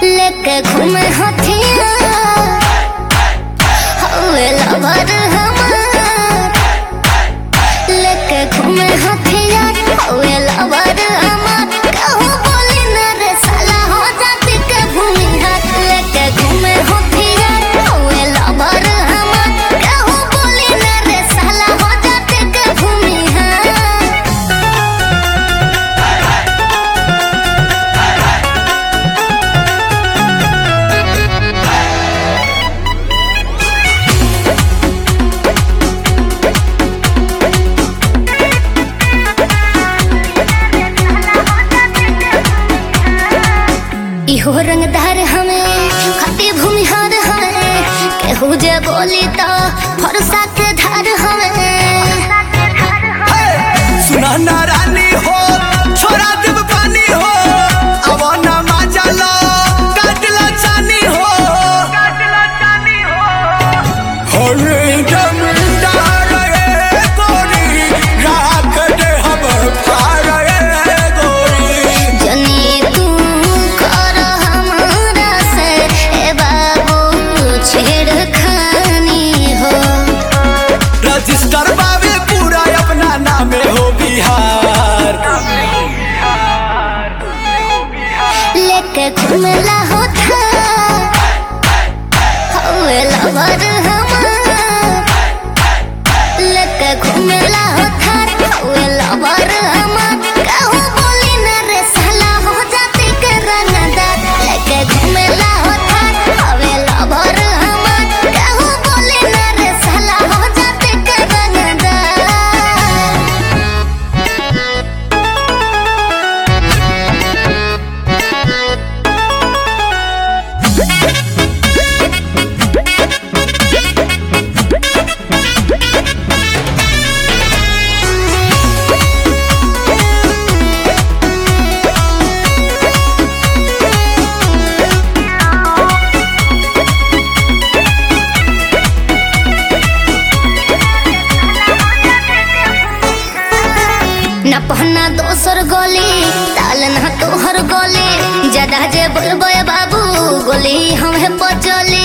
लेके घूमे हथिया हवे लवर हमार लेके घूमे हथिया हवे लवर हमार कहूँ बोली न रे साला हो जाती के भूमि हाथ लेके घूमे हथिया हवे लवर हमार कहूँ बोली न रे साला हो जाती के भूमि हाथ इहो रंगदार हमें खती भूमिहार हमें केहू जे बोली तो फरसा के धार हमें सुना ना रानी हो छोड़ा देव पानी हो अब ना माजा लो काटला चानी हो होले जमींदार ए गोरी राख दे हम पार ए गोरी जनी तू कर हमारा से ए बाबू छेड़खानी हो रजिस्टर बावे पूरा अपना नामे हो बिहार लेके घूमला होता हवे लवर हमार लेके घूमला होता हवे लवर हमार कहूँ बोली न रे साला हो जाती के रंगदार लेके घूमला होता हवे लवर हमार कहूँ बोली न रे साला हो जाती के रंगदार न पहना दोसर गोली ताल न तोहर गोली ज्यादा जे बोलबे बाबू गोली हमें पचली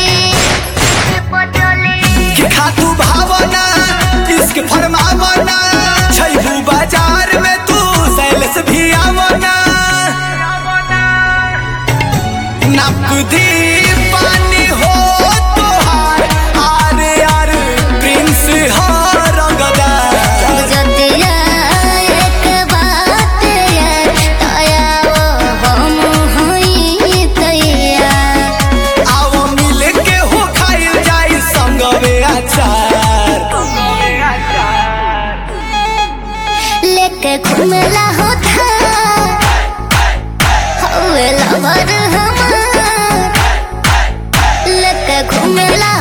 कि खातू भावना इश्क फरमावना छैबू बाजार में तू सैलस भी आवना नकदी पानी हो तोहार आर आर प्रिंस हो रंगदार जतिया एक बात ये तया वो हम होई तैया आओ मिल के हो खाइल जाई संगवे अचार लेके घूमला होता हवे लवर हमार लेके घूमला